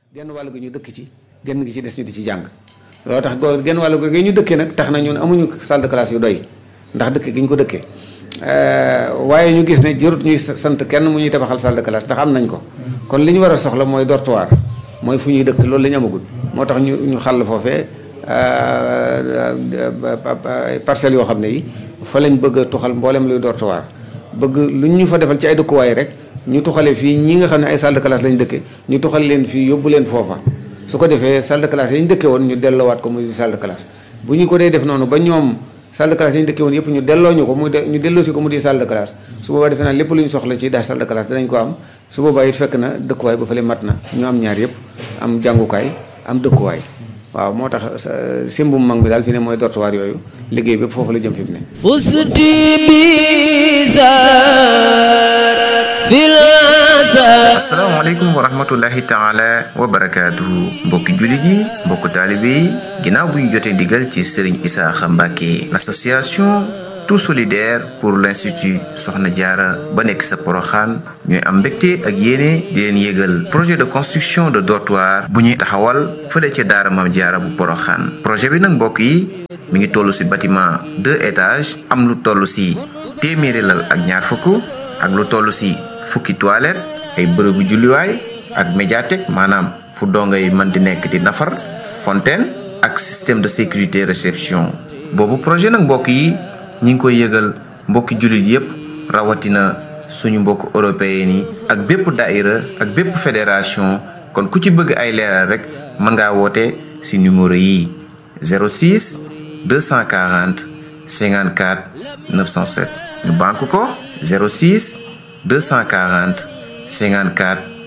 genn wàll gi ñu dëkk ci genn gi ci des ñu di ci jàng loolu tax goo genn wàll gi ñu dëkkee nag tax na ñun amuñu salle de classe yu doy ndax dëkk gi ñu ko dëkkee waaye ñu gis ne jërut ñuy sant kenn mu ñuy tabaxal salle de classe ndax am nañ ko kon li ñu war a soxla mooy dortoir mooy fu ñuy dëkk loolu la ñu amagul moo tax ñu ñu xàll foofee parcelles yoo xam ne yi fa lañ bëgg a tuxal mboolem luy dortoir bëgg lu ñu fa defal ci ay dëkkuwaay rek ñu tuxale fii ñi nga xam ne ay salle de classe lañ dëkke ñu tuxal leen fii yóbbu leen foofa su ko defee salle de classe yi ñu dëkke woon ñu delloowaat ko muy salle de classe bu ñu ko dee def noonu ba ñoom salle de classe yi ñu dëkke woon yëpp ñu delloo ñu ko muy ñu delloo si ko mu di salle de classe su boobaa defe naa lépp lu ñu soxla ci daal salle de classe dinañ ko am su boobaa it fekk na dëkkuwaay ba fële mat na ñu am ñaar yëpp am jàngukaay am dëkkuwaay waaw moo tax simbum mag bi daal fi ne mooy dortoir yooyu liggéey bépp foofu la jëm fi mu ne fusti bizar fil asalaamaaleykum wa rahmatullahi taala wa barakaatuhu mbokki jullit yi mbokku taalibe yi ginnaaw bu ñu jotee ndigal ci Serigne Isaaxa Mbàkke l'association tout solidaire pour l'institut Soxna Jaara ba nekk sa Poroxaan ñooy am mbégte ak yéene di leen yégal projet de construction de dortoir bu ñuy taxawal fële ca daara Maam Jaara bu Poroxaan projet bi nag mbokk yi mi ngi toll ci bâtiment deux étages am lu toll ci téeméeri lal ak ñaar fukk ak lu toll ci fukki toilette ay bërëbu julliwaay ak médiathèque maanaam fu dongay mën di nekk di nafar fontaine ak système de sécurité réception boobu projet nag mbokk yi ñi ngi koy yëgal mbokki jullit yépp rawatina suñu mbokk européen yi ak bépp daïra ak bépp fédération kon ku ci bëgg ay leeral rek mën ngaa woote ci numéro yi 06 240 54 907 ñu banque ko 06 240 54